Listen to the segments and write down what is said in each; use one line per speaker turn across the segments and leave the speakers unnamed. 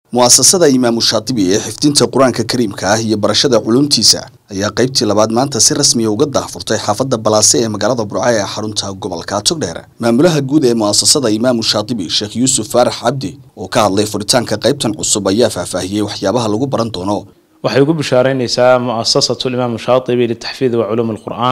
mu'asasada imaamu shaatibi ee xifdinta qur-aanka kariimka ah iyo barashada culumtiisa ayaa qaybtii labaad maanta si rasmiya uga daahfurtay xaafadda balaase ee magaalada burco ee xarunta gobolka togdheer maamulaha guud ee mu'asasada imaamu shaatibi sheekh yuusuf faarax cabdi oo ka hadlay furitaanka qaybtan cusub ayaa faahfaahiyey waxyaabaha lagu baran doono
waxay ugu bishaareyneysaa muasasatu imaamu shaatibi litaxfiid wa culuum alqur-aan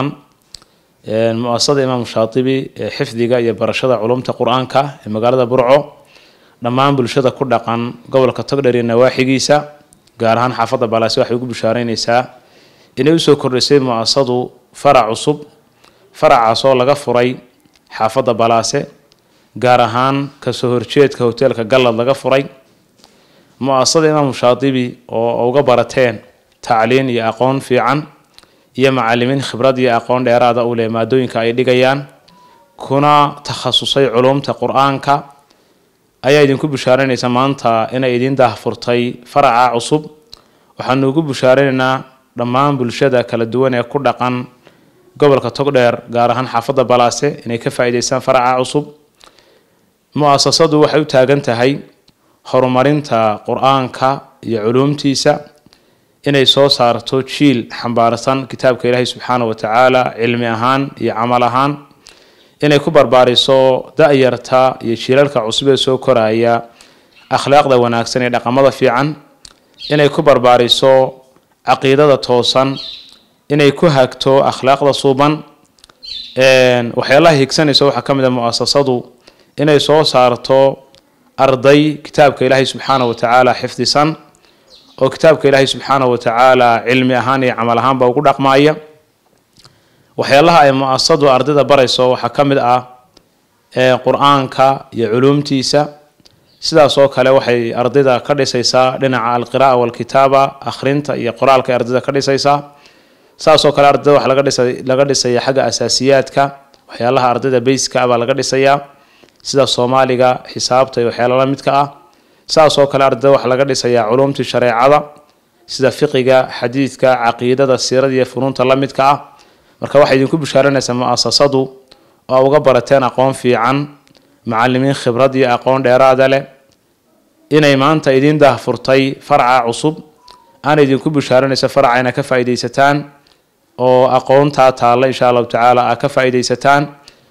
muasasada imaamu shaatibi ee xifdiga iyo barashada culumta qur-aanka ee magaalada burco dhammaan bulshada ku dhaqan gobolka togdheer iyo nawaaxigiisa gaar ahaan xaafadda balaase waxay ugu bishaareyneysaa inay usoo kordhisay muasasadu farac cusub faracaas oo laga furay xaafadda balaase gaar ahaan kasoo horjeedka hoteelka gallad laga furay mu-asasada imaamu shaatibi oo uga barateen tacliin iyo aqoon fiican iyo macalimiin khibrad iyo aqoon dheeraada u leh maadooyinka ay dhigayaan kuna takhasusay culumta qur-aanka ayaa idinku bishaareynaysa maanta inay idiin daahfurtay faraca cusub waxaanu ugu bishaareynayna dhammaan bulshada kala duwan ee ku dhaqan gobolka togdheer gaar ahaan xaafadda balaase inay ka faa-iideystaan faraca cusub mu-asasadu waxay u taagan tahay horumarinta qur-aanka iyo culuumtiisa inay soo saarto jiil xambaarsan kitaabka ilaahay subxaana wa tacaala cilmi ahaan iyo camal ahaan inay ku barbaariso da-yarta iyo jiilalka cusub ee soo koraya akhlaaqda wanaagsan ee dhaqamada fiican inay ku barbaariso caqiidada toosan inay ku hagto akhlaaqda suuban waxyaalaha higsanaysa waxaa ka mid a mu-asasadu inay soo saarto arday kitaabka ilaahay subxaana wa tacaala xifdisan oo kitaabka ilaahay subxaana wa tacaala cilmi ahaan iyo camal ahaanba ugu dhaqmaaya waxyaalaha ay mu-asasadu ardayda barayso waxaa ka mid ah qur-aanka iyo culuumtiisa sidaas oo kale waxay ardayda ka dhisaysaa dhinaca alqiraa walkitaaba akhrinta iyo qoraalka ay ardayda ka dhisaysaa saas oo kale ardayda waxaa laga dhisa laga dhisaya xagga asaasiyaadka waxyaalaha ardayda bayska ah baa laga dhisayaa sida soomaaliga xisaabta iyo waxyaala la midka ah saas oo kale ardayda waxaa laga dhisayaa culumtii shareecada sida fiqiga xadiidka caqiidada siirada iyo funuunta la midka ah marka waxay idinku bishaaranaysaa mu-asasadu oo uga barateen aqoon fiican macalimiin khibrad iyo aqoon dheeraada leh inay maanta idiin daahfurtay faraca cusub aana idinku bishaaranaysa faraca inaad ka faa-ideysataan oo aqoontaa taalla insha allahu tacaala aad ka faa-ideysataan